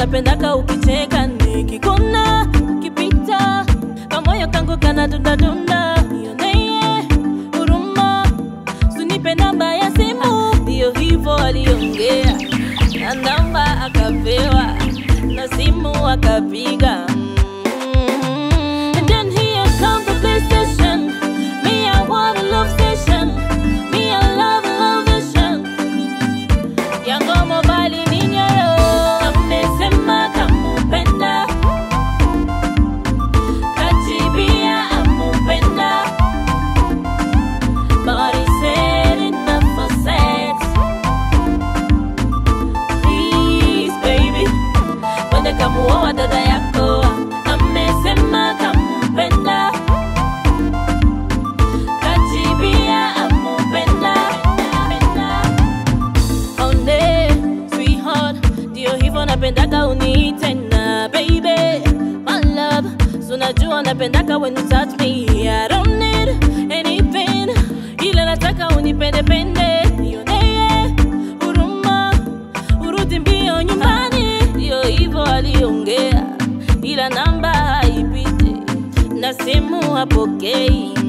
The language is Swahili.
napendaka ukicheka nikikuna ukipita kamoyo kangu kana dundadunda nioneye huruma sunipe namba ya simu ndiyo hivo aliongea na namba akapewa na simu akapiga Mm. And then here comes the PlayStation. Me, I want a love station. Me, I love a love vision. Yango mobile minyoro. Amesema kamupenda. Kajibia amupenda. But he said enough for sex. Please, baby. Wende kamuoa dada yako. Amesema kampenda. Kajibia amupenda. Onde, sweetheart, ndio hivyo napendaka uniite na baby, my love. So najua napendaka when you touch me. I don't need anything, ila nataka unipende pende, nionee huruma, urudi mbio nyumbani. Ndio hivyo aliongea, ila namba haipiti na simu hapokei.